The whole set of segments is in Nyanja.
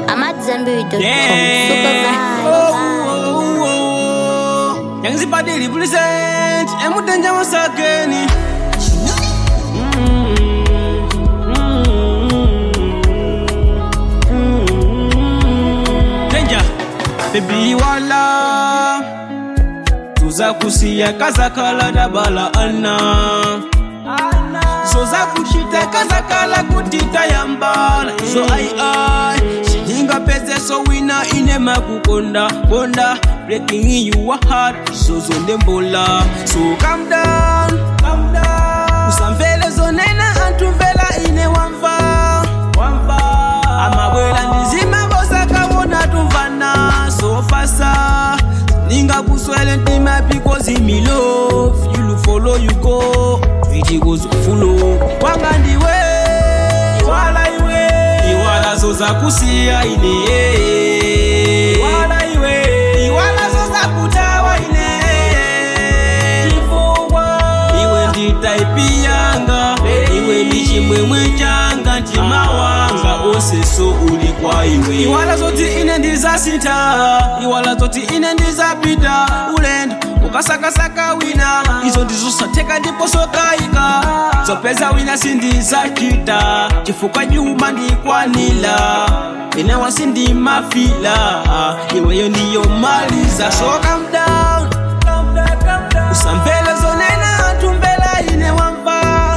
I'm at Zenberry.com. Yeah. Super Oh, vibe. oh, oh. Young Zipadili present Emutenja once again Danger Baby wala Tuza kusiya kazakala dabala ana zoza kushita kazakala kutita yambala izo ai ai sininga peze so wina inema kukonda konda breaking you a heart izozo ndembola so calm down calm down usamvele zonena antumvela ine wamva wamva amabwela ndizima vosakawona tumvana so fasa ninga kuswele ntima because me love you will follow you go Twiti goes follow wanga ndiwe iwala iwe iwala zoza kusiya ine iwala iwe iwala zoza kutawa ine chifukwa iwe nditaipi yanga iwe ndi chimwemwe changa mtima wanga oseso uli kwa iwe iwala zoti ine ndizasintha iwala zoti ine ndizapita ulendo ukasakasaka wina izo ndizosatheka ndipo sokayika zopeza wina sindizachita chifukwa nyuma ndikwanila ine wasindimafila iweyo ndiyo maliza so calm down usamvele zonena antumbela ine wamva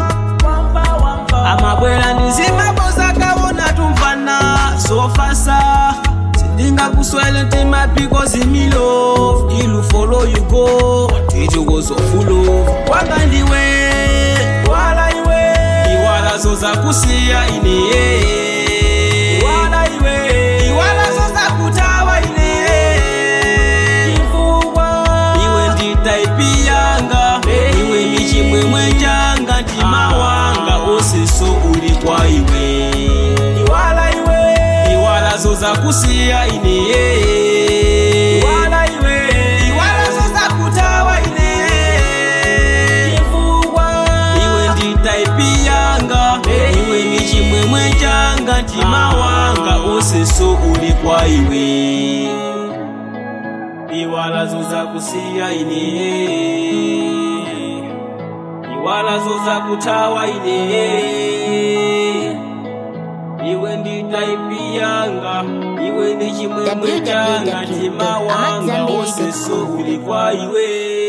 amabwela ndizimabozakawona tumvana zofasa sindinga kuswele ntima because me love ilu follow you go titukozofulo wanga ndiwe wala iwe iwala zoza kusiya ine iwala iwe iwala zoza kutawa ine chifukwa iwe nditaipi yanga iwe ndi chimwemwe changa mtima wanga oseso uli kwa iwe iwala iwe iwala zoza kusiya ine iwala iwe iwala zoza kutawa ine chifukwa iwe nditaipi yanga iwe ndi chimwemwe changa mtima wanga oseso uli kwa iwe iwala zoza kusiya ine iwala zoza kutawa ine iwe nditaipi yanga iwe ndi chimwemwe changa mtima wanga oseso uli kwa iwe